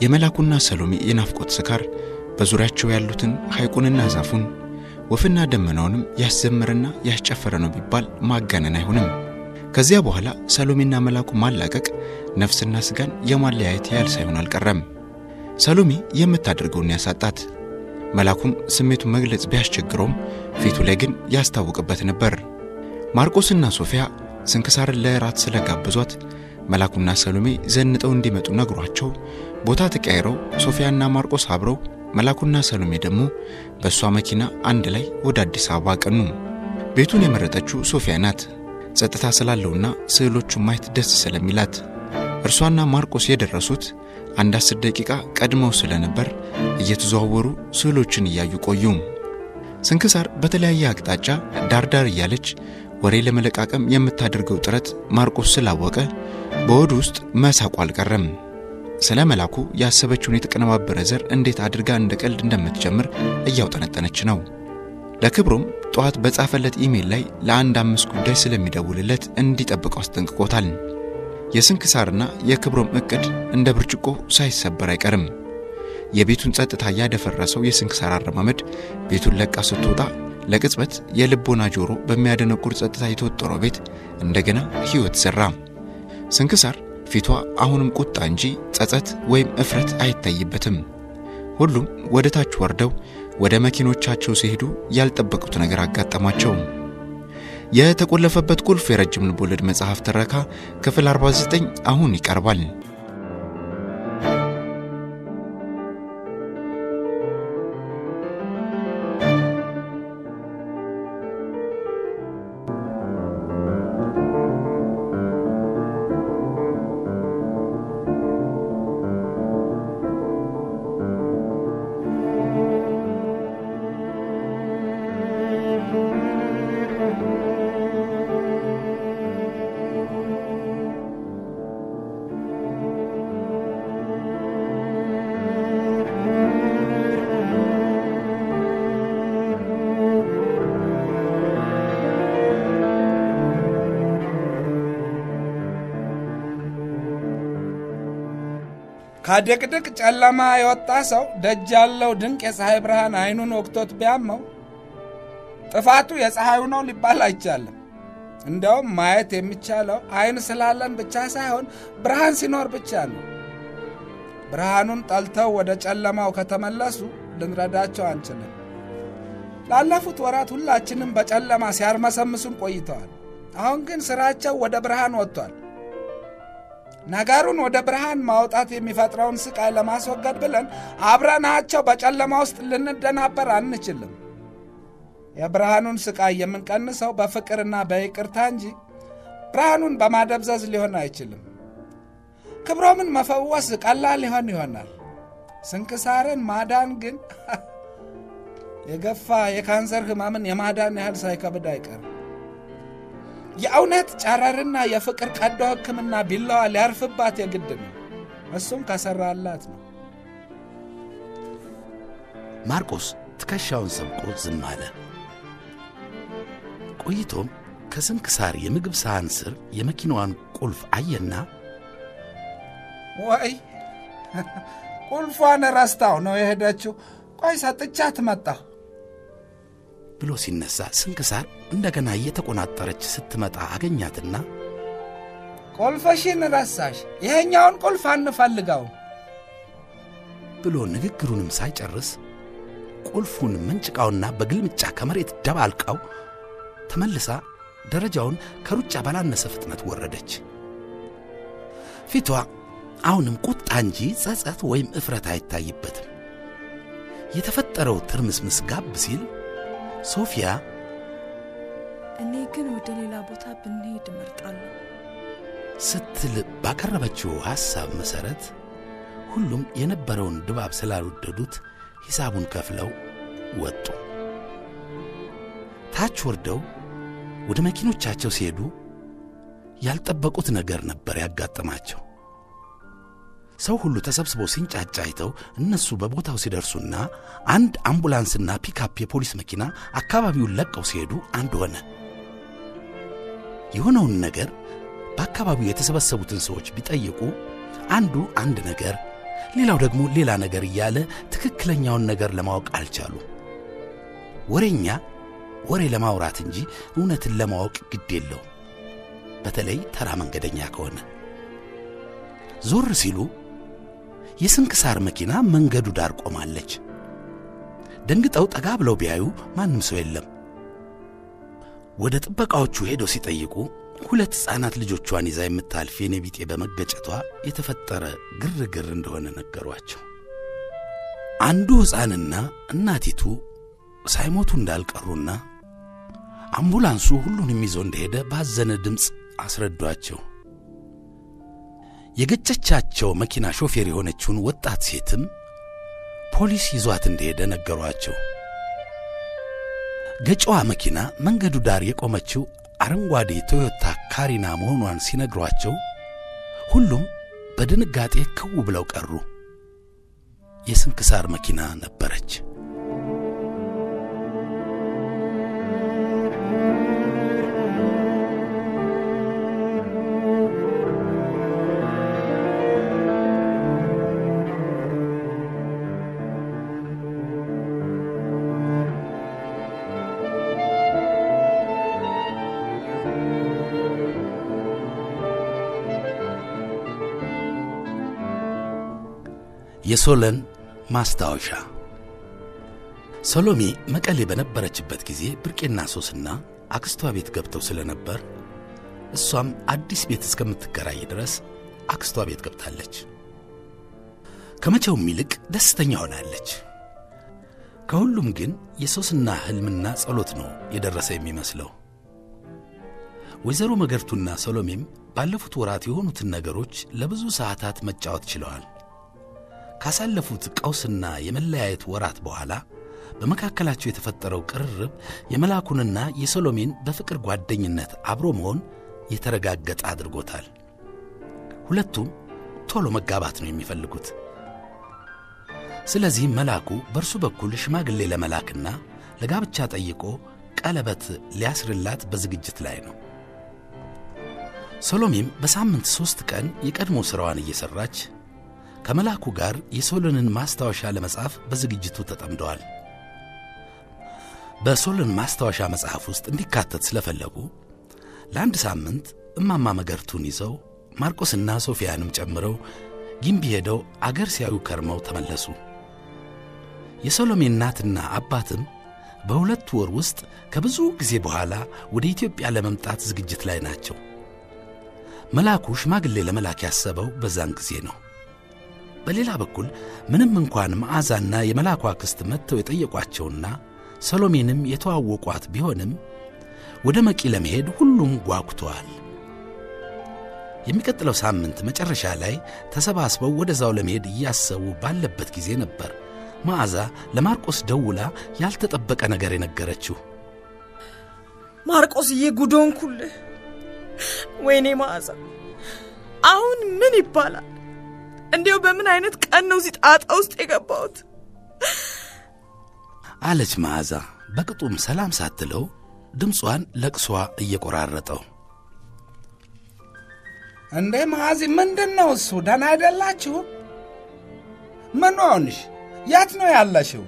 የመላኩና ሰሎሜ የናፍቆት ስካር በዙሪያቸው ያሉትን ሐይቁንና ዛፉን ወፍና ደመናውንም ያስዘመረና ያስጨፈረ ነው ቢባል ማጋነን አይሆንም። ከዚያ በኋላ ሰሎሜና መላኩ ማላቀቅ ነፍስና ስጋን የማለያየት ያህል ሳይሆን አልቀረም። ሰሎሜ የምታደርገውን ያሳጣት፣ መላኩም ስሜቱን መግለጽ ቢያስቸግረውም ፊቱ ላይ ግን ያስታውቅበት ነበር። ማርቆስና ሶፊያ ስንክሳርን ለእራት ስለጋበዟት መላኩና ሰሎሜ ዘንጠው እንዲመጡ ነግሯቸው ቦታ ተቀያይረው ሶፊያና ማርቆስ አብረው መላኩና ሰሎሜ ደግሞ በእሷ መኪና አንድ ላይ ወደ አዲስ አበባ አቀኑ። ቤቱን የመረጠችው ሶፊያ ናት። ጸጥታ ስላለውና ስዕሎቹን ማየት ደስ ስለሚላት እርሷና ማርቆስ የደረሱት አንድ አስር ደቂቃ ቀድመው ስለነበር እየተዘዋወሩ ስዕሎችን እያዩ ቆዩ። ስንክሳር በተለያየ አቅጣጫ ዳርዳር እያለች ወሬ ለመለቃቀም የምታደርገው ጥረት ማርቆስ ስላወቀ በሆዱ ውስጥ መሳቁ አልቀረም። ስለ መላኩ ያሰበችውን የተቀነባበረ ዘር እንዴት አድርጋ እንደ ቀልድ እንደምትጀምር እያውጠነጠነች ነው። ለክብሮም ጠዋት በጻፈለት ኢሜል ላይ ለአንድ አምስት ጉዳይ ስለሚደውልለት እንዲጠብቀው አስጠንቅቆታል። የስንክሳርና የክብሮም እቅድ እንደ ብርጭቆ ሳይሰበር አይቀርም። የቤቱን ጸጥታ ያደፈረሰው የስንክሳር አረማመድ ቤቱን ለቃ ስትወጣ ለቅጽበት የልቦና ጆሮ በሚያደነቁር ጸጥታ የተወጠረው ቤት እንደገና ሕይወት ዘራ። ስንክሳር ፊቷ አሁንም ቁጣ እንጂ ጸጸት ወይም እፍረት አይታይበትም። ሁሉም ወደ ታች ወርደው ወደ መኪኖቻቸው ሲሄዱ ያልጠበቁት ነገር አጋጠማቸው። የተቆለፈበት ቁልፍ የረጅም ልቦለድ መጽሐፍ ትረካ ክፍል 49 አሁን ይቀርባል። ከድቅድቅ ጨለማ የወጣ ሰው ደጅ ያለው ድንቅ የፀሐይ ብርሃን አይኑን ወቅቶት ቢያመው ጥፋቱ የፀሐዩ ነው ሊባል አይቻልም። እንደውም ማየት የሚቻለው አይን ስላለን ብቻ ሳይሆን ብርሃን ሲኖር ብቻ ነው። ብርሃኑን ጠልተው ወደ ጨለማው ከተመለሱ ልንረዳቸው አንችልም። ላለፉት ወራት ሁላችንም በጨለማ ሲያርመሰምሱን ቆይተዋል። አሁን ግን ስራቸው ወደ ብርሃን ወጥቷል። ነገሩን ወደ ብርሃን ማውጣት የሚፈጥረውን ስቃይ ለማስወገድ ብለን አብረናቸው በጨለማ ውስጥ ልንደናበር አንችልም። የብርሃኑን ስቃይ የምንቀንሰው በፍቅርና በይቅርታ እንጂ ብርሃኑን በማደብዘዝ ሊሆን አይችልም። ክብሮምን መፈወስ ቀላል ሊሆን ይሆናል። ስንክሳርን ማዳን ግን የገፋ የካንሰር ህመምን የማዳን ያህል ሳይከብድ አይቀርም። የእውነት ጨረርና የፍቅር ቀዶ ሕክምና ቢላዋ ሊያርፍባት የግድ ነው። እሱም ከሰራላት ነው። ማርቆስ ትከሻውን ሰብቆ ዝም አለ። ቆይቶም ከስንክሳር የምግብ ሳህን ስር የመኪናዋን ቁልፍ አየና ወይ ቁልፏን ረስታው ነው የሄደችው። ቆይ ሰጥቻት መጣሁ ብሎ ሲነሳ ስንክሳር እንደገና እየተቆናጠረች ስትመጣ አገኛትና ቁልፍሽን ረሳሽ፣ ይሄኛውን ቁልፍ አንፈልገው ብሎ ንግግሩንም ሳይጨርስ ቁልፉን መንጭቃውና በግልምጫ ከመሬት ደባልቃው ተመልሳ ደረጃውን ከሩጫ ባላነሰ ፍጥነት ወረደች። ፊቷ አሁንም ቁጣ እንጂ ጸጸት ወይም እፍረት አይታይበትም። የተፈጠረው ትርምስምስ ጋብ ሲል ሶፊያ እኔ ግን ወደ ሌላ ቦታ ብንሄድ እመርጣለሁ ስትል ባቀረበችው ሐሳብ መሠረት ሁሉም የነበረውን ድባብ ስላልወደዱት ሂሳቡን ከፍለው ወጡ። ታች ወርደው ወደ መኪኖቻቸው ሲሄዱ ያልጠበቁት ነገር ነበር ያጋጠማቸው። ሰው ሁሉ ተሰብስቦ ሲንጫጫ አይተው እነሱ በቦታው ሲደርሱና አንድ አምቡላንስና ፒካፕ የፖሊስ መኪና አካባቢውን ለቀው ሲሄዱ አንድ ሆነ። የሆነውን ነገር በአካባቢው የተሰበሰቡትን ሰዎች ቢጠይቁ አንዱ አንድ ነገር፣ ሌላው ደግሞ ሌላ ነገር እያለ ትክክለኛውን ነገር ለማወቅ አልቻሉ። ወሬኛ ወሬ ለማውራት እንጂ እውነትን ለማወቅ ግድ የለው፣ በተለይ ተራ መንገደኛ ከሆነ። ዞር ሲሉ የስንክሳር መኪና መንገዱ ዳር ቆማለች። ደንግጠው ጠጋ ብለው ቢያዩ ማንም ሰው የለም። ወደ ጥበቃዎቹ ሄደው ሲጠይቁ ሁለት ሕፃናት ልጆቿን ይዛ የምታልፍ የኔ ቢጤ በመገጨቷ የተፈጠረ ግርግር እንደሆነ ነገሯቸው። አንዱ ሕፃንና እናቲቱ ሳይሞቱ እንዳልቀሩና አምቡላንሱ ሁሉንም ይዞ እንደሄደ ባዘነ ድምፅ አስረዷቸው። የገጨቻቸው መኪና ሾፌር የሆነችውን ወጣት ሴትም ፖሊስ ይዟት እንደሄደ ነገሯቸው። ገጫዋ መኪና መንገዱ ዳር የቆመችው አረንጓዴ ቶዮታ ካሪና መሆኗን ሲነግሯቸው ሁሉም በድንጋጤ ክው ብለው ቀሩ። የስንክሳር መኪና ነበረች። የሶለን ማስታወሻ ሰሎሜ መቀሌ በነበረችበት ጊዜ ብርቄና ሶስና አክስቷ ቤት ገብተው ስለነበር እሷም አዲስ ቤት እስከምትከራይ ድረስ አክስቷ ቤት ገብታለች። ከመቼውም ይልቅ ደስተኛ ሆናለች። ከሁሉም ግን የሶስና ሕልምና ጸሎት ነው የደረሰ የሚመስለው። ወይዘሮ መገርቱና ሰሎሜም ባለፉት ወራት የሆኑትን ነገሮች ለብዙ ሰዓታት መጫወት ችለዋል። ካሳለፉት ቀውስና የመለያየት ወራት በኋላ በመካከላቸው የተፈጠረው ቅርርብ የመላኩንና የሰሎሜን በፍቅር ጓደኝነት አብሮ መሆን የተረጋገጠ አድርጎታል። ሁለቱም ቶሎ መጋባት ነው የሚፈልጉት። ስለዚህም መላኩ በእርሱ በኩል ሽማግሌ ለመላክና ለጋብቻ ጠይቆ ቀለበት ሊያስርላት በዝግጅት ላይ ነው። ሰሎሜም በሳምንት ሦስት ቀን የቀድሞ ሥራዋን እየሠራች ከመልአኩ ጋር የሶሎንን ማስታወሻ ለመጻፍ በዝግጅቱ ተጠምደዋል። በሶሎን ማስታወሻ መጽሐፍ ውስጥ እንዲካተት ስለፈለጉ ለአንድ ሳምንት እማማ መገርቱን ይዘው ማርቆስና ሶፊያንም ጨምረው ጊምቢ ሄደው አገር ሲያዩ ከርመው ተመለሱ። የሰሎሜ እናትና አባትም በሁለት ወር ውስጥ ከብዙ ጊዜ በኋላ ወደ ኢትዮጵያ ለመምጣት ዝግጅት ላይ ናቸው። መልአኩ ሽማግሌ ለመላክ ያሰበው በዛን ጊዜ ነው። በሌላ በኩል ምንም እንኳን መዓዛና የመልአኩ አክስት መጥተው የጠየቋቸውና ሰሎሜንም የተዋወቋት ቢሆንም ወደ መቂ ለመሄድ ሁሉም ጓጉተዋል። የሚቀጥለው ሳምንት መጨረሻ ላይ ተሰባስበው ወደዛው ለመሄድ እያሰቡ ባለበት ጊዜ ነበር መዓዛ ለማርቆስ ደውላ ያልተጠበቀ ነገር የነገረችው። ማርቆስዬ ጉዶን ኩልህ። ወይኔ መዓዛ፣ አሁን ምን ይባላል? እንዲያው በምን አይነት ቀን ነው እዚህ ጣጣ ውስጥ የገባሁት? አለች መዓዛ በቅጡም ሰላም ሳትለው ድምጿን ለቅሷ እየቆራረጠው። እንዴ መዓዚ፣ ምንድን ነው እሱ? ደህና አይደላችሁም? ምን ሆንሽ? የት ነው ያለሽው?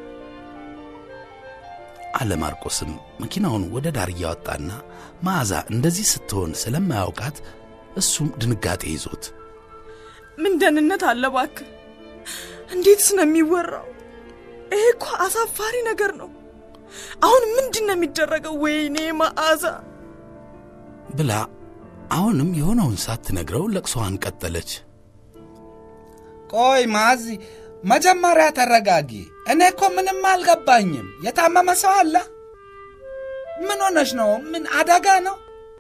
አለ ማርቆስም መኪናውን ወደ ዳር እያወጣና መዓዛ እንደዚህ ስትሆን ስለማያውቃት እሱም ድንጋጤ ይዞት ምን ደህንነት አለ እባክህ? እንዴትስ ነው የሚወራው? ይሄ እኮ አሳፋሪ ነገር ነው። አሁን ምንድን ነው የሚደረገው? ወይኔ መዓዛ ብላ አሁንም የሆነውን ሳትነግረው ለቅሶዋን ቀጠለች። ቆይ መዓዚ፣ መጀመሪያ ተረጋጊ። እኔ እኮ ምንም አልገባኝም። የታመመ ሰው አለ? ምን ሆነሽ ነው? ምን አደጋ ነው?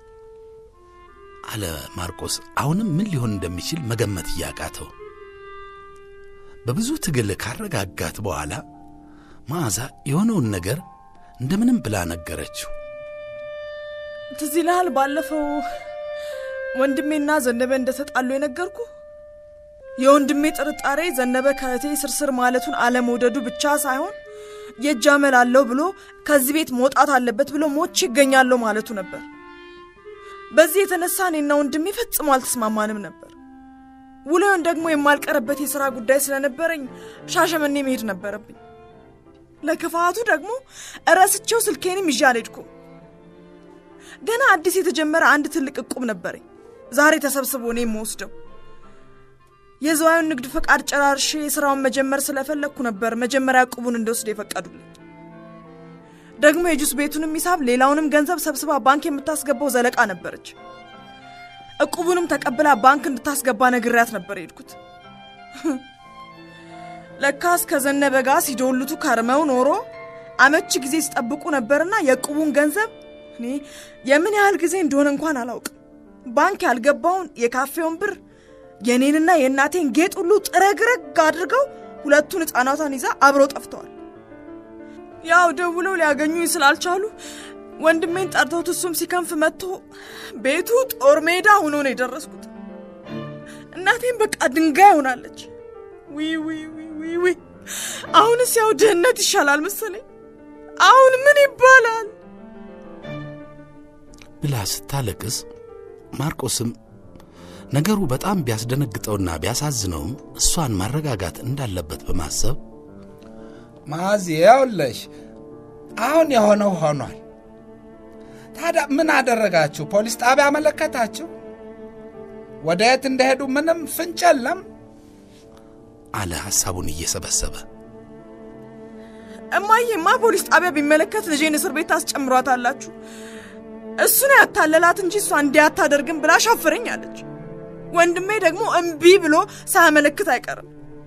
አለ ማርቆስ አሁንም ምን ሊሆን እንደሚችል መገመት እያቃተው። በብዙ ትግል ካረጋጋት በኋላ መዓዛ የሆነውን ነገር እንደምንም ብላ ነገረችው። ትዝ ይልሃል ባለፈው ወንድሜና ዘነበ እንደተጣሉ የነገርኩ የወንድሜ ጥርጣሬ ዘነበ ከእቴ ስርስር ማለቱን አለመውደዱ ብቻ ሳይሆን የእጅ አመል አለው ብሎ ከዚህ ቤት መውጣት አለበት ብሎ ሞች ይገኛለሁ ማለቱ ነበር። በዚህ የተነሳ እኔና ወንድሜ ፈጽሞ አልተስማማንም ነበር። ውሎውን ደግሞ የማልቀርበት የሥራ ጉዳይ ስለነበረኝ ሻሸመኔ መሄድ ነበረብኝ። ለክፋቱ ደግሞ እረስቼው ስልኬንም ይዤ አልሄድኩም። ገና አዲስ የተጀመረ አንድ ትልቅ እቁብ ነበረኝ። ዛሬ ተሰብስቦ እኔ የምወስደው የዝዋዩን ንግድ ፈቃድ ጨራርሼ ስራውን መጀመር ስለፈለግኩ ነበር መጀመሪያ እቁቡን እንደወስድ የፈቀዱልኝ። ደግሞ የጁስ ቤቱንም ሂሳብ ሌላውንም ገንዘብ ሰብስባ ባንክ የምታስገባው ዘለቃ ነበረች። እቁቡንም ተቀብላ ባንክ እንድታስገባ ነግሬያት ነበር የሄድኩት። ለካስ ከዘነበ ጋር ሲዶልቱ ከርመው ኖሮ አመቺ ጊዜ ሲጠብቁ ነበርና የእቁቡን ገንዘብ እኔ የምን ያህል ጊዜ እንደሆነ እንኳን አላውቅም ባንክ ያልገባውን የካፌውን ብር የኔንና የእናቴን ጌጥ ሁሉ ጥረግረግ አድርገው ሁለቱን ሕፃናቷን ይዛ አብረው ጠፍተዋል። ያው ደውለው ሊያገኙኝ ስላልቻሉ ወንድሜን ጠርተውት እሱም ሲከንፍ መጥቶ ቤቱ ጦር ሜዳ ሆኖ ነው የደረስኩት። እናቴን በቃ ድንጋይ ሆናለች። ዊ ዊ ዊ ዊ ዊ አሁንስ ያው ድህነት ይሻላል መሰለኝ። አሁን ምን ይባላል ብላ ስታለቅስ ማርቆስም ነገሩ በጣም ቢያስደነግጠውና ቢያሳዝነውም እሷን ማረጋጋት እንዳለበት በማሰብ ማዚ ያውለሽ አሁን የሆነው ሆኗል። ታዲያ ምን አደረጋችሁ? ፖሊስ ጣቢያ አመለከታችሁ? ወደ የት እንደሄዱ ምንም ፍንጭ የለም? አለ ሐሳቡን እየሰበሰበ። እማዬማ ፖሊስ ጣቢያ ቢመለከት ልጄን እስር ቤት ታስጨምሯታላችሁ። እሱ ነው ያታለላት እንጂ እሷ እንዲህ አታደርግም ብላ ሻፈረኝ አለች። ወንድሜ ደግሞ እምቢ ብሎ ሳያመለክት አይቀርም።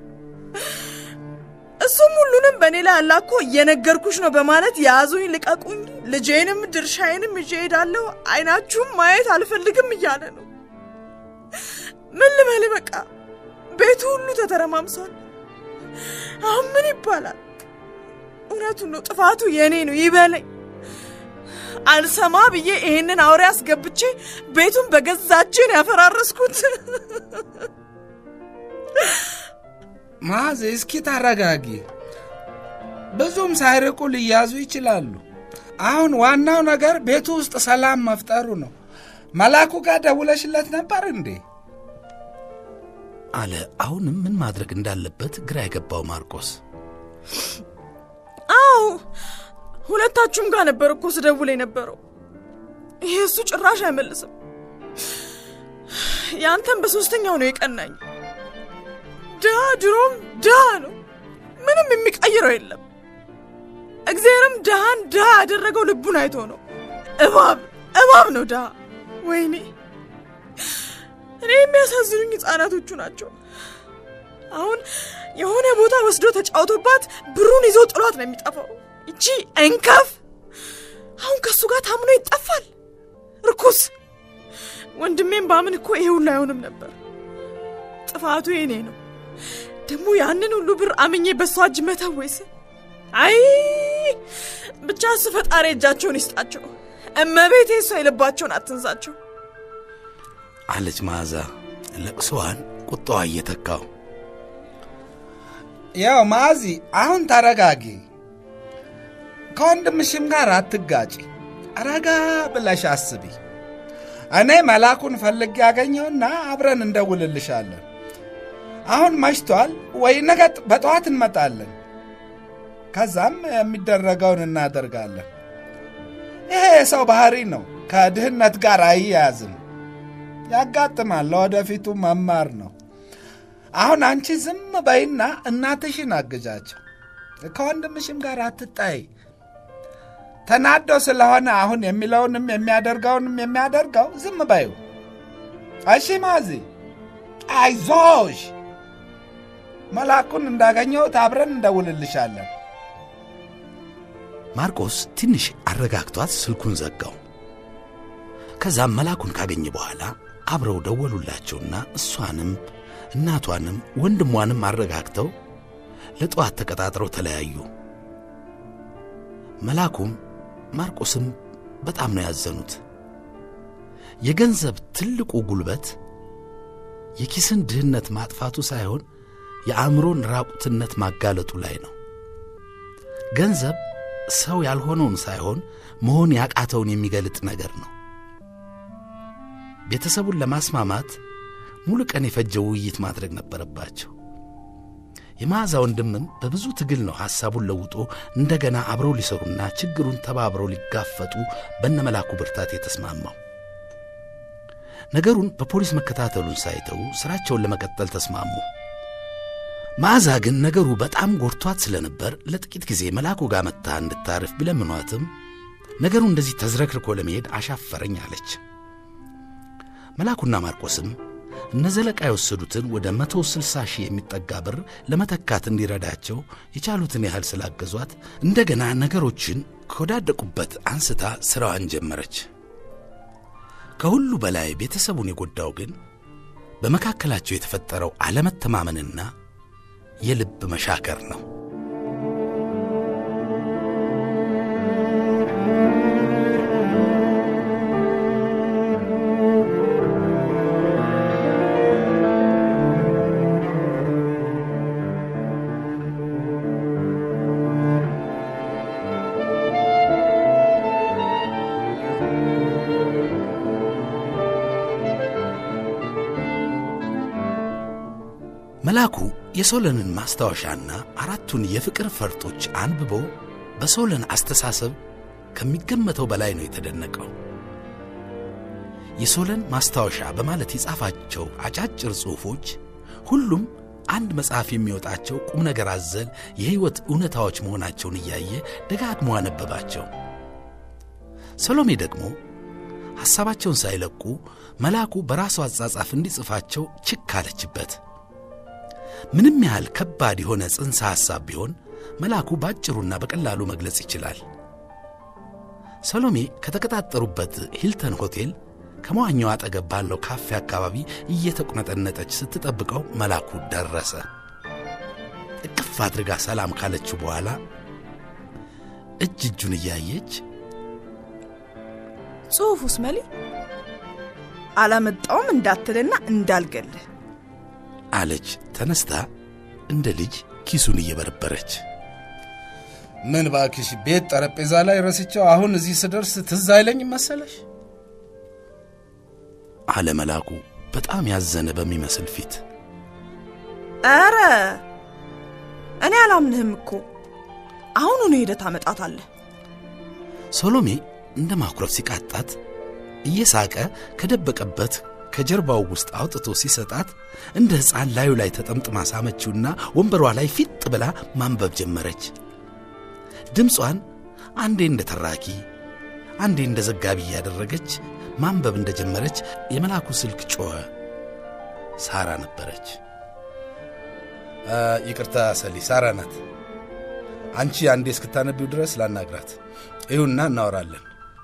እሱም ሁሉንም በእኔ ላይ አላኮ እየነገርኩሽ ነው በማለት ያዙኝ፣ ልቀቁኝ፣ ልጄንም ድርሻዬንም ይዤ እሄዳለሁ፣ አይናችሁም ማየት አልፈልግም እያለ ነው። ምን ልበል በቃ ቤቱ ሁሉ ተተረማምሷል። አሁን ምን ይባላል? እውነቱን ነው፣ ጥፋቱ የእኔ ነው ይበለኝ። አልሰማ ብዬ ይሄንን አውሬ አስገብቼ ቤቱን በገዛችን ያፈራረስኩት። ማዚ እስኪ ታረጋጊ። ብዙም ሳይርቁ ሊያዙ ይችላሉ። አሁን ዋናው ነገር ቤቱ ውስጥ ሰላም መፍጠሩ ነው። መላኩ ጋር ደውለሽለት ነበር እንዴ? አለ አሁንም ምን ማድረግ እንዳለበት ግራ የገባው ማርቆስ። አዎ ሁለታችሁም ጋር ነበር እኮ ስደውል የነበረው። ይሄ እሱ ጭራሽ አይመልስም። ያንተም በሶስተኛው ነው የቀናኝ። ድሃ ድሮም ድሃ ነው፣ ምንም የሚቀይረው የለም። እግዚአብሔርም ድሃን ድሃ ያደረገው ልቡን አይቶ ነው። እባብ እባብ ነው ድሃ። ወይኔ እኔ የሚያሳዝኑኝ ሕፃናቶቹ ናቸው። አሁን የሆነ ቦታ ወስዶ ተጫውቶባት ብሩን ይዞ ጥሏት ነው የሚጠፋው። ይቺ እንከፍ አሁን ከእሱ ጋር ታምኖ ይጠፋል። ርኩስ ወንድሜም ባምን እኮ ይሄ ሁሉ አይሆንም ነበር። ጥፋቱ የኔ ነው። ደግሞ ያንን ሁሉ ብር አምኜ በሷ እጅ መተወይስ? አይ ብቻ እሱ ፈጣሪ እጃቸውን ይስጣቸው። እመቤቴ እሷ የልባቸውን አትንሳቸው። አለች መዓዛ ለቅሶዋን ቁጣዋ እየተካው። ያው ማዚ አሁን ተረጋጊ። ከወንድምሽም ጋር አትጋጪ። ረጋ ብለሽ አስቢ። እኔ መላኩን ፈልግ ያገኘውና አብረን እንደውልልሻለን። አሁን መሽቷል ወይ ነገ በጠዋት እንመጣለን። ከዛም የሚደረገውን እናደርጋለን። ይሄ የሰው ባህሪ ነው፣ ከድህነት ጋር አይያያዝም። ያጋጥማል፣ ለወደፊቱ መማር ነው። አሁን አንቺ ዝም በይና እናትሽን አግዣቸው። ከወንድምሽም ጋር አትጣይ። ተናዶ ስለሆነ አሁን የሚለውንም የሚያደርገውንም የሚያደርገው ዝም በዩ። እሺ ማዚ፣ አይዞሽ። መላኩን እንዳገኘሁት አብረን እንደውልልሻለን። ማርቆስ ትንሽ አረጋግቷት ስልኩን ዘጋው። ከዛም መላኩን ካገኘ በኋላ አብረው ደወሉላቸውና እሷንም እናቷንም ወንድሟንም አረጋግተው ለጠዋት ተቀጣጥረው ተለያዩ። መላኩም ማርቆስም በጣም ነው ያዘኑት። የገንዘብ ትልቁ ጉልበት የኪስን ድህነት ማጥፋቱ ሳይሆን የአእምሮን ራቁትነት ማጋለጡ ላይ ነው። ገንዘብ ሰው ያልሆነውን ሳይሆን መሆን ያቃተውን የሚገልጥ ነገር ነው። ቤተሰቡን ለማስማማት ሙሉ ቀን የፈጀ ውይይት ማድረግ ነበረባቸው። የመዓዛ ወንድምም በብዙ ትግል ነው ሐሳቡን ለውጦ እንደገና አብረው ሊሰሩና ችግሩን ተባብረው ሊጋፈጡ በነመላኩ ብርታት የተስማማው። ነገሩን በፖሊስ መከታተሉን ሳይተው ሥራቸውን ለመቀጠል ተስማሙ። መዓዛ ግን ነገሩ በጣም ጎድቷት ስለነበር ለጥቂት ጊዜ መላኩ ጋር መጥታ እንድታርፍ ቢለምኗትም ነገሩ እንደዚህ ተዝረክርኮ ለመሄድ አሻፈረኝ አለች። መላኩና ማርቆስም እነ ዘለቃ የወሰዱትን ወደ መቶ ስልሳ ሺህ የሚጠጋ ብር ለመተካት እንዲረዳቸው የቻሉትን ያህል ስላገዟት እንደገና ነገሮችን ከወዳደቁበት አንስታ ሥራዋን ጀመረች። ከሁሉ በላይ ቤተሰቡን የጎዳው ግን በመካከላቸው የተፈጠረው አለመተማመንና የልብ መሻከር ነው። መላኩ የሶለንን ማስታወሻና አራቱን የፍቅር ፈርጦች አንብቦ በሶለን አስተሳሰብ ከሚገመተው በላይ ነው የተደነቀው። የሶለን ማስታወሻ በማለት የጻፋቸው አጫጭር ጽሑፎች ሁሉም አንድ መጽሐፍ የሚወጣቸው ቁም ነገር አዘል የሕይወት እውነታዎች መሆናቸውን እያየ ደጋግሞ አነበባቸው። ሰሎሜ ደግሞ ሐሳባቸውን ሳይለቁ መላኩ በራሱ አጻጻፍ እንዲጽፋቸው ችክ አለችበት። ምንም ያህል ከባድ የሆነ ጽንሰ ሐሳብ ቢሆን መላኩ ባጭሩና በቀላሉ መግለጽ ይችላል። ሰሎሜ ከተቀጣጠሩበት ሂልተን ሆቴል ከመዋኛው አጠገብ ባለው ካፌ አካባቢ እየተቁነጠነጠች ስትጠብቀው መላኩ ደረሰ። እቅፍ አድርጋ ሰላም ካለችው በኋላ እጅ እጁን እያየች ጽሑፉስ መሊ አላመጣውም እንዳትልና እንዳልገልህ አለች ተነስታ እንደ ልጅ ኪሱን እየበረበረች። ምን ባክሽ ቤት ጠረጴዛ ላይ ረስቸው አሁን እዚህ ስደርስ ትዝ አይለኝም መሰለሽ? አለ መላኩ በጣም ያዘነ በሚመስል ፊት። ኧረ እኔ አላምንህም እኮ አሁኑኑ ሄደህ ታመጣታለህ። ሰሎሜ እንደ ማኩረፍ ሲቃጣት እየሳቀ ከደበቀበት ከጀርባው ውስጥ አውጥቶ ሲሰጣት እንደ ሕፃን ላዩ ላይ ተጠምጥማ ሳመችውና ወንበሯ ላይ ፊጥ ብላ ማንበብ ጀመረች። ድምጿን አንዴ እንደ ተራኪ አንዴ እንደ ዘጋቢ እያደረገች ማንበብ እንደ ጀመረች የመልአኩ ስልክ ጮኸ። ሳራ ነበረች። ይቅርታ ሰሊ፣ ሳራ ናት። አንቺ አንዴ እስክታነቢው ድረስ ላናግራት። ይሁንና እናወራለን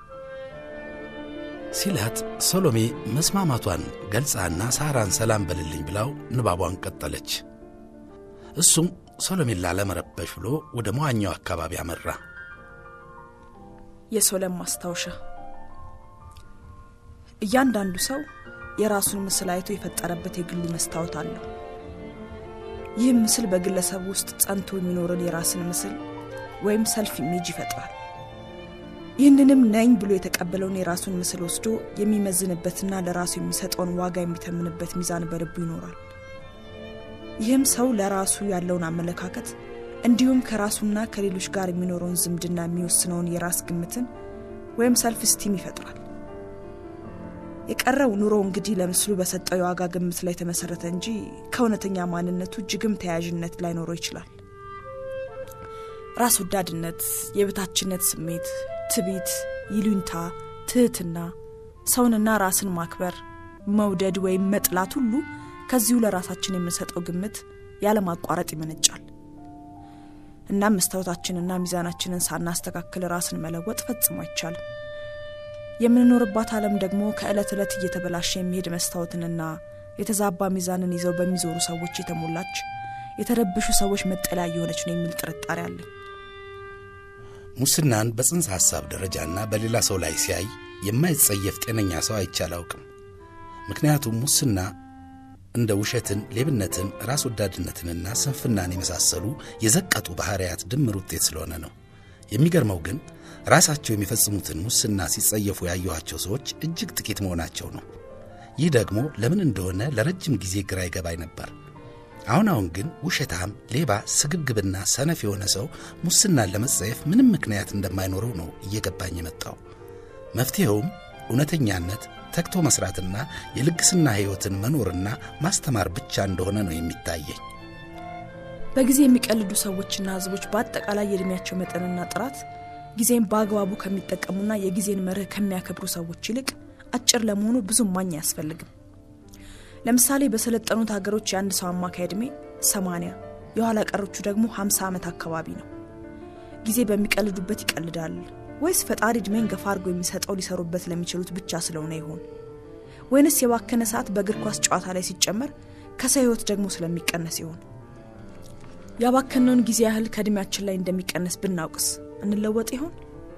ሲላት ሰሎሜ መስማማቷን ገልጻና ሳራን ሰላም በልልኝ ብላው ንባቧን ቀጠለች። እሱም ሰሎሜን ላለመረበሽ ብሎ ወደ መዋኛው አካባቢ አመራ። የሶለም ማስታወሻ እያንዳንዱ ሰው የራሱን ምስል አይቶ የፈጠረበት የግሉ መስታወት አለው። ይህም ምስል በግለሰቡ ውስጥ ጸንቶ የሚኖርን የራስን ምስል ወይም ሰልፍ ኢሜጅ ይፈጥራል። ይህንንም ነኝ ብሎ የተቀበለውን የራሱን ምስል ወስዶ የሚመዝንበትና ለራሱ የሚሰጠውን ዋጋ የሚተምንበት ሚዛን በልቡ ይኖራል። ይህም ሰው ለራሱ ያለውን አመለካከት እንዲሁም ከራሱና ከሌሎች ጋር የሚኖረውን ዝምድና የሚወስነውን የራስ ግምትን ወይም ሰልፍ ስቲም ይፈጥራል። የቀረው ኑሮ እንግዲህ ለምስሉ በሰጠው የዋጋ ግምት ላይ የተመሰረተ እንጂ ከእውነተኛ ማንነቱ እጅግም ተያያዥነት ላይኖረው ይችላል። ራስ ወዳድነት፣ የበታችነት ስሜት፣ ትቢት፣ ይሉኝታ፣ ትህትና፣ ሰውንና ራስን ማክበር፣ መውደድ ወይም መጥላት ሁሉ ከዚሁ ለራሳችን የምንሰጠው ግምት ያለማቋረጥ ይመነጫል። እናም መስታወታችንና ሚዛናችንን ሳናስተካክል ራስን መለወጥ ፈጽሞ አይቻልም። የምንኖርባት ዓለም ደግሞ ከዕለት ዕለት እየተበላሸ የሚሄድ መስታወትንና የተዛባ ሚዛንን ይዘው በሚዞሩ ሰዎች የተሞላች የተረብሹ ሰዎች መጠለያ እየሆነች ነው የሚል ጥርጣሬ አለኝ። ሙስናን በጽንሰ ሐሳብ ደረጃና በሌላ ሰው ላይ ሲያይ የማይጸየፍ ጤነኛ ሰው አይቼ አላውቅም። ምክንያቱም ሙስና እንደ ውሸትን፣ ሌብነትን፣ ራስ ወዳድነትንና ስንፍናን የመሳሰሉ የዘቀጡ ባሕርያት ድምር ውጤት ስለሆነ ነው። የሚገርመው ግን ራሳቸው የሚፈጽሙትን ሙስና ሲጸየፉ ያየኋቸው ሰዎች እጅግ ጥቂት መሆናቸው ነው። ይህ ደግሞ ለምን እንደሆነ ለረጅም ጊዜ ግራ ይገባኝ ነበር። አሁን አሁን ግን ውሸታም፣ ሌባ፣ ስግብግብና ሰነፍ የሆነ ሰው ሙስናን ለመጸየፍ ምንም ምክንያት እንደማይኖረው ነው እየገባኝ የመጣው። መፍትሔውም እውነተኛነት፣ ተግቶ መስራትና የልግስና ሕይወትን መኖርና ማስተማር ብቻ እንደሆነ ነው የሚታየኝ። በጊዜ የሚቀልዱ ሰዎችና ሕዝቦች በአጠቃላይ የዕድሜያቸው መጠንና ጥራት ጊዜን በአግባቡ ከሚጠቀሙና የጊዜን መርህ ከሚያከብሩ ሰዎች ይልቅ አጭር ለመሆኑ ብዙም ማኝ አያስፈልግም። ለምሳሌ በሰለጠኑት ሀገሮች የአንድ ሰው አማካይ ዕድሜ 80 የኋላ ቀሮቹ ደግሞ 50 ዓመት አካባቢ ነው። ጊዜ በሚቀልዱበት ይቀልዳል ወይስ ፈጣሪ ዕድሜን ገፋ አድርጎ የሚሰጠው ሊሰሩበት ለሚችሉት ብቻ ስለሆነ ይሆን? ወይንስ የባከነ ሰዓት በእግር ኳስ ጨዋታ ላይ ሲጨመር ከሰው ሕይወት ደግሞ ስለሚቀነስ ይሆን? ያባከነውን ጊዜ ያህል ከዕድሜያችን ላይ እንደሚቀነስ ብናውቅስ እንለወጥ ይሆን?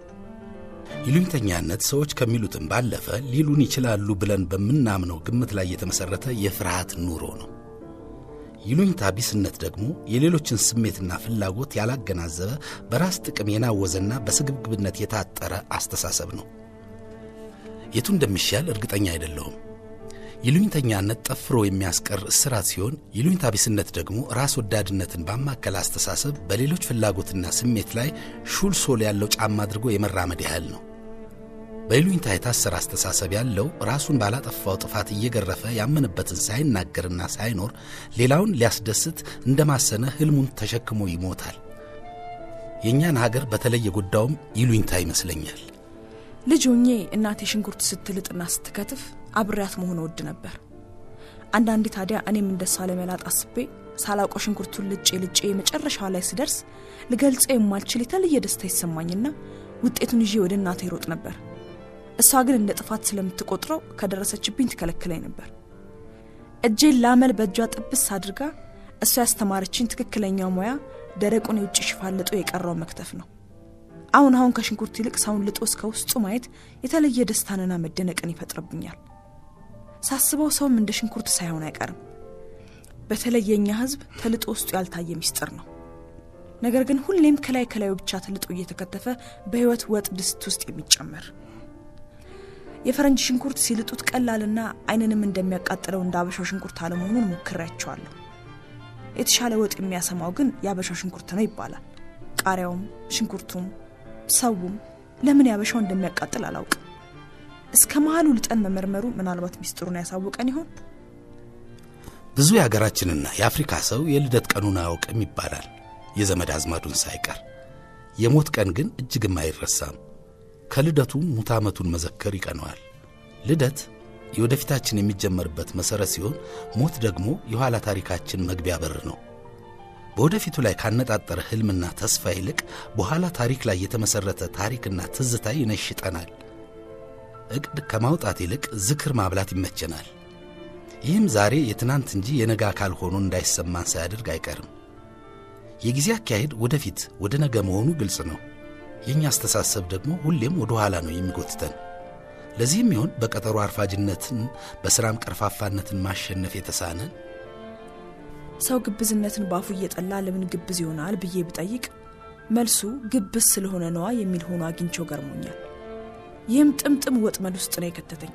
ይሉኝተኛነት ሰዎች ከሚሉትም ባለፈ ሊሉን ይችላሉ ብለን በምናምነው ግምት ላይ የተመሠረተ የፍርሃት ኑሮ ነው። ይሉኝታ ቢስነት ደግሞ የሌሎችን ስሜትና ፍላጎት ያላገናዘበ በራስ ጥቅም የናወዘና በስግብግብነት የታጠረ አስተሳሰብ ነው። የቱ እንደሚሻል እርግጠኛ አይደለሁም። ይሉኝተኛነት ጠፍሮ የሚያስቀር እስራት ሲሆን፣ ይሉኝታ ቢስነት ደግሞ ራስ ወዳድነትን ባማከለ አስተሳሰብ በሌሎች ፍላጎትና ስሜት ላይ ሹል ሶል ያለው ጫማ አድርጎ የመራመድ ያህል ነው። በይሉኝታ የታሰረ አስተሳሰብ ያለው ራሱን ባላጠፋው ጥፋት እየገረፈ ያመነበትን ሳይናገርና ሳይኖር ሌላውን ሊያስደስት እንደማሰነ ሕልሙን ተሸክሞ ይሞታል። የእኛን ሀገር በተለይ የጎዳውም ይሉኝታ ይመስለኛል። ልጅ ሆኜ እናቴ ሽንኩርት ስትልጥና ስትከትፍ አብሬያት መሆን እወድ ነበር። አንዳንዴ ታዲያ እኔም እንደሷ ለመላጥ አስቤ ሳላውቀው ሽንኩርቱን ልጬ ልጬ የመጨረሻዋ ላይ ስደርስ ልገልጸው የማልችል የተለየ ደስታ ይሰማኝና ውጤቱን ይዤ ወደ እናቴ ይሮጥ ነበር። እሷ ግን እንደ ጥፋት ስለምትቆጥረው ከደረሰችብኝ ትከለክለኝ ነበር። እጄን ላመል በእጇ ጥብስ አድርጋ እሷ ያስተማረችኝ ትክክለኛው ሙያ ደረቁን የውጭ ሽፋን ልጦ የቀረው መክተፍ ነው። አሁን አሁን ከሽንኩርት ይልቅ ሰውን ልጦ እስከ ውስጡ ማየት የተለየ ደስታንና መደነቅን ይፈጥርብኛል። ሳስበው ሰውም እንደ ሽንኩርት ሳይሆን አይቀርም። በተለይ የእኛ ሕዝብ ተልጦ ውስጡ ያልታየ ሚስጥር ነው። ነገር ግን ሁሌም ከላይ ከላዩ ብቻ ተልጦ እየተከተፈ በሕይወት ወጥ ድስት ውስጥ የሚጨመር የፈረንጅ ሽንኩርት ሲልጡት ቀላልና ዓይንንም እንደሚያቃጥለው እንደ አበሻው ሽንኩርት አለመሆኑን ሞክሬያቸዋለሁ። የተሻለ ወጥ የሚያሰማው ግን የአበሻው ሽንኩርት ነው ይባላል። ቃሪያውም ሽንኩርቱም ሰውም ለምን ያበሻው እንደሚያቃጥል አላውቅም። እስከ መሀሉ ልጠን መመርመሩ ምናልባት ሚስጥሩን ያሳውቀን ይሆን? ብዙ የሀገራችንና የአፍሪካ ሰው የልደት ቀኑን አያውቅም ይባላል፣ የዘመድ አዝማዱን ሳይቀር። የሞት ቀን ግን እጅግም አይረሳም። ከልደቱ ሙት ዓመቱን መዘከር ይቀነዋል። ልደት የወደፊታችን የሚጀመርበት መሠረት ሲሆን፣ ሞት ደግሞ የኋላ ታሪካችን መግቢያ በር ነው። በወደፊቱ ላይ ካነጣጠረ ሕልምና ተስፋ ይልቅ በኋላ ታሪክ ላይ የተመሠረተ ታሪክና ትዝታ ይነሽጠናል። ዕቅድ ከማውጣት ይልቅ ዝክር ማብላት ይመቸናል። ይህም ዛሬ የትናንት እንጂ የነገ አካል ሆኖ እንዳይሰማን ሳያደርግ አይቀርም። የጊዜ አካሄድ ወደፊት ወደ ነገ መሆኑ ግልጽ ነው። የእኛ አስተሳሰብ ደግሞ ሁሌም ወደ ኋላ ነው የሚጎትተን። ለዚህም ይሆን በቀጠሮ አርፋጅነትን በሥራም ቀርፋፋነትን ማሸነፍ የተሳነን ሰው ግብዝነትን ባፉ እየጠላ ለምን ግብዝ ይሆናል ብዬ ብጠይቅ መልሱ ግብዝ ስለሆነ ነዋ የሚል ሆኖ አግኝቼው ገርሞኛል። ይህም ጥምጥም ወጥመድ ውስጥ ነው የከተተኝ።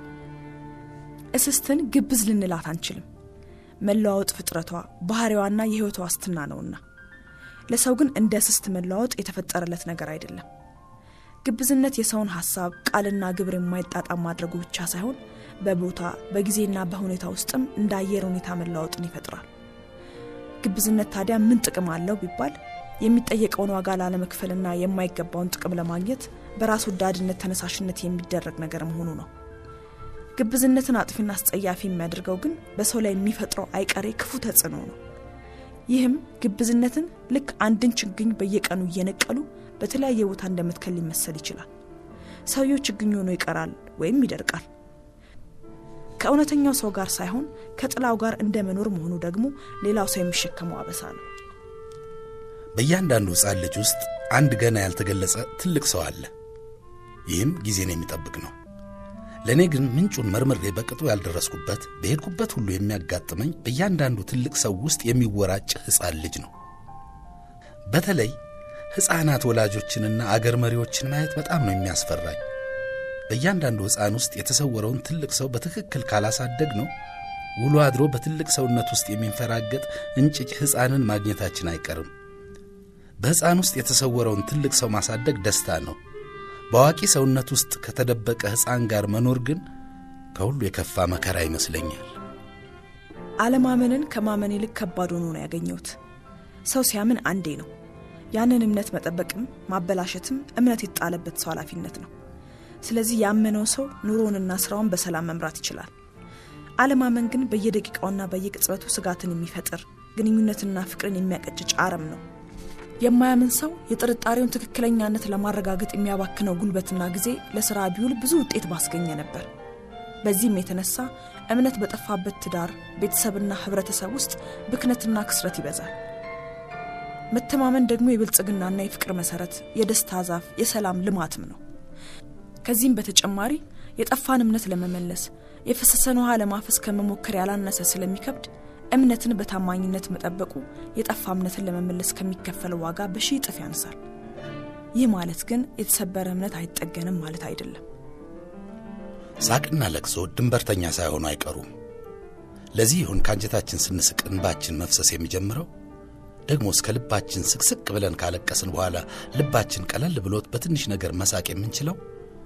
እስስትን ግብዝ ልንላት አንችልም። መለዋወጥ ፍጥረቷ ባህሪዋና የሕይወቷ ዋስትና ነውና፣ ለሰው ግን እንደ እስስት መለዋወጥ የተፈጠረለት ነገር አይደለም። ግብዝነት የሰውን ሐሳብ ቃልና ግብር የማይጣጣም ማድረጉ ብቻ ሳይሆን በቦታ በጊዜና በሁኔታ ውስጥም እንደ አየር ሁኔታ መለዋወጥን ይፈጥራል። ግብዝነት ታዲያ ምን ጥቅም አለው ቢባል የሚጠየቀውን ዋጋ ላለመክፈልና የማይገባውን ጥቅም ለማግኘት በራስ ወዳድነት ተነሳሽነት የሚደረግ ነገር መሆኑ ነው። ግብዝነትን አጥፊና አስጸያፊ የሚያደርገው ግን በሰው ላይ የሚፈጥረው አይቀሬ ክፉ ተጽዕኖ ነው። ይህም ግብዝነትን ልክ አንድን ችግኝ በየቀኑ እየነቀሉ በተለያየ ቦታ እንደመትከል ሊመሰል ይችላል። ሰውየው ችግኝ ሆኖ ይቀራል ወይም ይደርቃል። ከእውነተኛው ሰው ጋር ሳይሆን ከጥላው ጋር እንደ መኖር መሆኑ ደግሞ ሌላው ሰው የሚሸከመው አበሳ ነው። በእያንዳንዱ ሕፃን ልጅ ውስጥ አንድ ገና ያልተገለጸ ትልቅ ሰው አለ። ይህም ጊዜን የሚጠብቅ ነው። ለእኔ ግን ምንጩን መርምሬ በቅጡ ያልደረስኩበት በሄድኩበት ሁሉ የሚያጋጥመኝ በእያንዳንዱ ትልቅ ሰው ውስጥ የሚወራጭ ሕፃን ልጅ ነው። በተለይ ሕፃናት ወላጆችንና አገር መሪዎችን ማየት በጣም ነው የሚያስፈራኝ። በእያንዳንዱ ሕፃን ውስጥ የተሰወረውን ትልቅ ሰው በትክክል ካላሳደግ ነው ውሎ አድሮ በትልቅ ሰውነት ውስጥ የሚንፈራገጥ እንጭጭ ሕፃንን ማግኘታችን አይቀርም። በሕፃን ውስጥ የተሰወረውን ትልቅ ሰው ማሳደግ ደስታ ነው። በአዋቂ ሰውነት ውስጥ ከተደበቀ ሕፃን ጋር መኖር ግን ከሁሉ የከፋ መከራ ይመስለኛል። አለማመንን ከማመን ይልቅ ከባድ ሆኖ ነው ያገኘሁት። ሰው ሲያምን አንዴ ነው። ያንን እምነት መጠበቅም ማበላሸትም እምነት የተጣለበት ሰው ኃላፊነት ነው። ስለዚህ ያመነው ሰው ኑሮውንና ስራውን በሰላም መምራት ይችላል። አለማመን ግን በየደቂቃውና በየቅጽበቱ ስጋትን የሚፈጥር ግንኙነትና ፍቅርን የሚያቀጭጭ አረም ነው። የማያምን ሰው የጥርጣሬውን ትክክለኛነት ለማረጋገጥ የሚያባክነው ጉልበትና ጊዜ ለስራ ቢውል ብዙ ውጤት ባስገኘ ነበር። በዚህም የተነሳ እምነት በጠፋበት ትዳር፣ ቤተሰብና ህብረተሰብ ውስጥ ብክነትና ክስረት ይበዛል። መተማመን ደግሞ የብልጽግናና የፍቅር መሰረት፣ የደስታ ዛፍ፣ የሰላም ልማትም ነው። ከዚህም በተጨማሪ የጠፋን እምነት ለመመለስ የፈሰሰን ውሃ ለማፈስ ከመሞከር ያላነሰ ስለሚከብድ እምነትን በታማኝነት መጠበቁ የጠፋ እምነትን ለመመለስ ከሚከፈለው ዋጋ በሺህ እጥፍ ያንሳል። ይህ ማለት ግን የተሰበረ እምነት አይጠገንም ማለት አይደለም። ሳቅና ለቅሶ ድንበርተኛ ሳይሆኑ አይቀሩም። ለዚህ ይሁን ከአንጀታችን ስንስቅ እንባችን መፍሰስ የሚጀምረው ደግሞ እስከ ልባችን ስቅስቅ ብለን ካለቀስን በኋላ ልባችን ቀለል ብሎት በትንሽ ነገር መሳቅ የምንችለው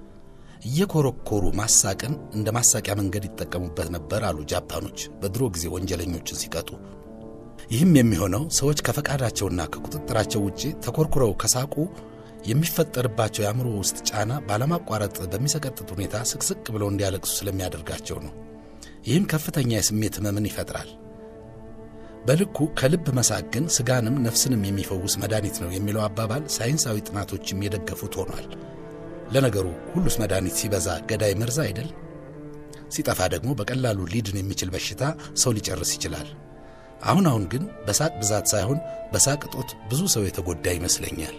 እየኮረኮሩ ማሳቅን እንደ ማሳቂያ መንገድ ይጠቀሙበት ነበር አሉ ጃፓኖች በድሮ ጊዜ ወንጀለኞችን ሲቀጡ። ይህም የሚሆነው ሰዎች ከፈቃዳቸውና ከቁጥጥራቸው ውጭ ተኮርኩረው ከሳቁ የሚፈጠርባቸው የአእምሮ ውስጥ ጫና ባለማቋረጥ በሚሰቀጥጥ ሁኔታ ስቅስቅ ብለው እንዲያለቅሱ ስለሚያደርጋቸው ነው። ይህም ከፍተኛ የስሜት ህመምን ይፈጥራል። በልኩ ከልብ መሳቅ ግን ስጋንም ነፍስንም የሚፈውስ መድኃኒት ነው የሚለው አባባል ሳይንሳዊ ጥናቶችም የደገፉት ሆኗል። ለነገሩ ሁሉስ መድኃኒት ሲበዛ ገዳይ መርዝ አይደል? ሲጠፋ ደግሞ በቀላሉ ሊድን የሚችል በሽታ ሰው ሊጨርስ ይችላል። አሁን አሁን ግን በሳቅ ብዛት ሳይሆን በሳቅ እጦት ብዙ ሰው የተጎዳ ይመስለኛል።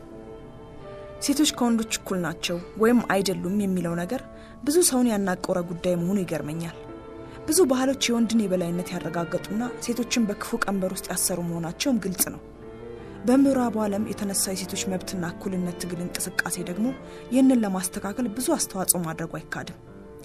ሴቶች ከወንዶች እኩል ናቸው ወይም አይደሉም የሚለው ነገር ብዙ ሰውን ያናቆረ ጉዳይ መሆኑ ይገርመኛል። ብዙ ባህሎች የወንድን የበላይነት ያረጋገጡና ሴቶችን በክፉ ቀንበር ውስጥ ያሰሩ መሆናቸውም ግልጽ ነው። በምዕራቡ ዓለም የተነሳ የሴቶች መብትና እኩልነት ትግል እንቅስቃሴ ደግሞ ይህንን ለማስተካከል ብዙ አስተዋጽኦ ማድረጉ አይካድም።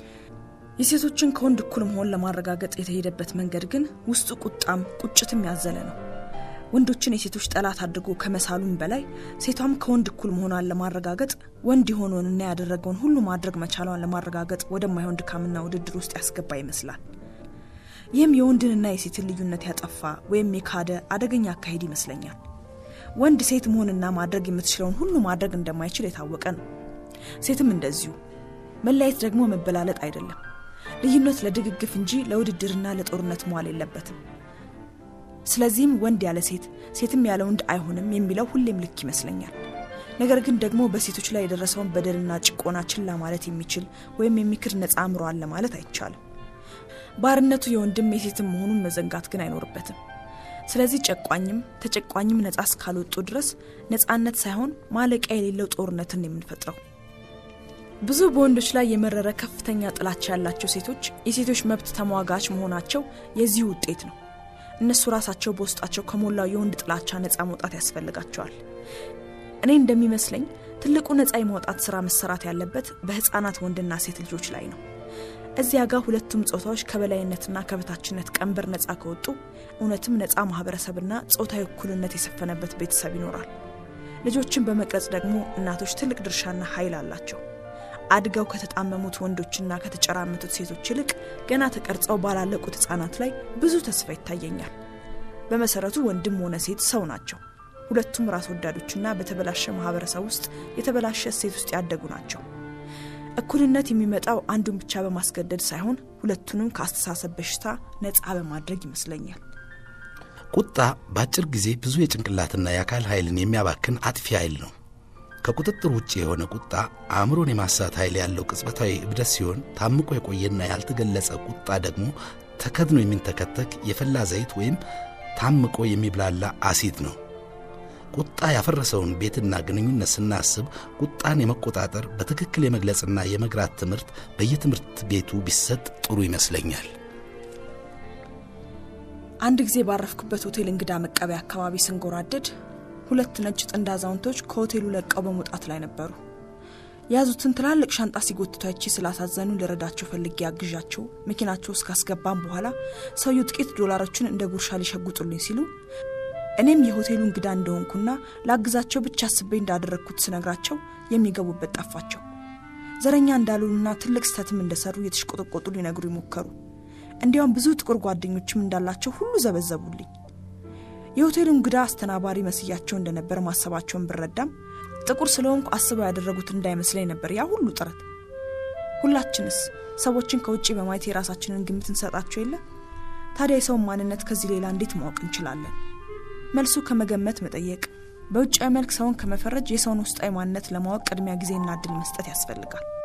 የሴቶችን ከወንድ እኩል መሆን ለማረጋገጥ የተሄደበት መንገድ ግን ውስጡ ቁጣም ቁጭትም ያዘለ ነው። ወንዶችን የሴቶች ጠላት አድርጎ ከመሳሉም በላይ ሴቷም ከወንድ እኩል መሆኗን ለማረጋገጥ ወንድ የሆነውንና ያደረገውን ሁሉ ማድረግ መቻሏን ለማረጋገጥ ወደማይሆን ድካምና ውድድር ውስጥ ያስገባ ይመስላል። ይህም የወንድንና የሴትን ልዩነት ያጠፋ ወይም የካደ አደገኛ አካሄድ ይመስለኛል። ወንድ ሴት መሆንና ማድረግ የምትችለውን ሁሉ ማድረግ እንደማይችል የታወቀ ነው። ሴትም እንደዚሁ። መለያየት ደግሞ መበላለጥ አይደለም። ልዩነት ለድግግፍ እንጂ ለውድድርና ለጦርነት መዋል የለበትም። ስለዚህም ወንድ ያለ ሴት ሴትም ያለ ወንድ አይሆንም የሚለው ሁሌም ልክ ይመስለኛል። ነገር ግን ደግሞ በሴቶች ላይ የደረሰውን በደልና ጭቆና ችላ ማለት የሚችል ወይም የሚክድ ነፃ አእምሮ አለ ማለት አይቻልም። ባርነቱ የወንድም የሴትም መሆኑን መዘንጋት ግን አይኖርበትም። ስለዚህ ጨቋኝም ተጨቋኝም ነፃ እስካልወጡ ድረስ ነፃነት ሳይሆን ማለቂያ የሌለው ጦርነትን የምንፈጥረው። ብዙ በወንዶች ላይ የመረረ ከፍተኛ ጥላቻ ያላቸው ሴቶች የሴቶች መብት ተሟጋች መሆናቸው የዚህ ውጤት ነው። እነሱ ራሳቸው በውስጣቸው ከሞላው የወንድ ጥላቻ ነፃ መውጣት ያስፈልጋቸዋል። እኔ እንደሚመስለኝ ትልቁ ነፃ የማውጣት ስራ መሰራት ያለበት በህፃናት ወንድና ሴት ልጆች ላይ ነው። እዚያ ጋር ሁለቱም ጾታዎች ከበላይነትና ከበታችነት ቀንበር ነፃ ከወጡ እውነትም ነፃ ማህበረሰብና ጾታዊ እኩልነት የሰፈነበት ቤተሰብ ይኖራል። ልጆችን በመቅረጽ ደግሞ እናቶች ትልቅ ድርሻና ኃይል አላቸው። አድገው ከተጣመሙት ወንዶችና ከተጨራመቱት ሴቶች ይልቅ ገና ተቀርጸው ባላለቁት ህጻናት ላይ ብዙ ተስፋ ይታየኛል። በመሰረቱ ወንድም ሆነ ሴት ሰው ናቸው። ሁለቱም ራስ ወዳዶችና በተበላሸ ማህበረሰብ ውስጥ የተበላሸ እሴት ውስጥ ያደጉ ናቸው። እኩልነት የሚመጣው አንዱን ብቻ በማስገደድ ሳይሆን ሁለቱንም ከአስተሳሰብ በሽታ ነፃ በማድረግ ይመስለኛል። ቁጣ በአጭር ጊዜ ብዙ የጭንቅላትና የአካል ኃይልን የሚያባክን አጥፊ ኃይል ነው። ከቁጥጥር ውጭ የሆነ ቁጣ አእምሮን የማሳት ኃይል ያለው ቅጽበታዊ እብደት ሲሆን ታምቆ የቆየና ያልተገለጸ ቁጣ ደግሞ ተከድኖ የሚንተከተክ የፈላ ዘይት ወይም ታምቆ የሚብላላ አሲድ ነው። ቁጣ ያፈረሰውን ቤትና ግንኙነት ስናስብ ቁጣን የመቆጣጠር በትክክል የመግለጽና የመግራት ትምህርት በየትምህርት ቤቱ ቢሰጥ ጥሩ ይመስለኛል። አንድ ጊዜ ባረፍኩበት ሆቴል እንግዳ መቀበያ አካባቢ ስንጎራደድ ሁለት ነጭ ጥንድ አዛውንቶች ከሆቴሉ ለቀው በመውጣት ላይ ነበሩ። የያዙትን ትላልቅ ሻንጣ ሲጎትቱ አይቼ ስላሳዘኑ ልረዳቸው ፈልጌ አግዣቸው መኪናቸው ውስጥ ካስገባም በኋላ ሰውየው ጥቂት ዶላሮችን እንደ ጉርሻ ሊሸጉጡልኝ ሲሉ እኔም የሆቴሉ እንግዳ እንደሆንኩና ላግዛቸው ብቻ አስቤ እንዳደረግኩት ስነግራቸው የሚገቡበት ጠፋቸው። ዘረኛ እንዳሉና ትልቅ ስህተትም እንደሰሩ የተሽቆጠቆጡ ሊነግሩ ይሞከሩ። እንዲያውም ብዙ ጥቁር ጓደኞችም እንዳላቸው ሁሉ ዘበዘቡልኝ። የሆቴሉ እንግዳ አስተናባሪ መስያቸው እንደነበር ማሰባቸውን ብረዳም ጥቁር ስለሆንኩ አስበው ያደረጉት እንዳይመስለኝ ነበር ያ ሁሉ ጥረት። ሁላችንስ ሰዎችን ከውጭ በማየት የራሳችንን ግምት እንሰጣቸው የለ? ታዲያ የሰውን ማንነት ከዚህ ሌላ እንዴት ማወቅ እንችላለን? መልሱ ከመገመት መጠየቅ፣ በውጫዊ መልክ ሰውን ከመፈረጅ የሰውን ውስጣዊ ማንነት ለማወቅ ቅድሚያ ጊዜና እድል መስጠት ያስፈልጋል።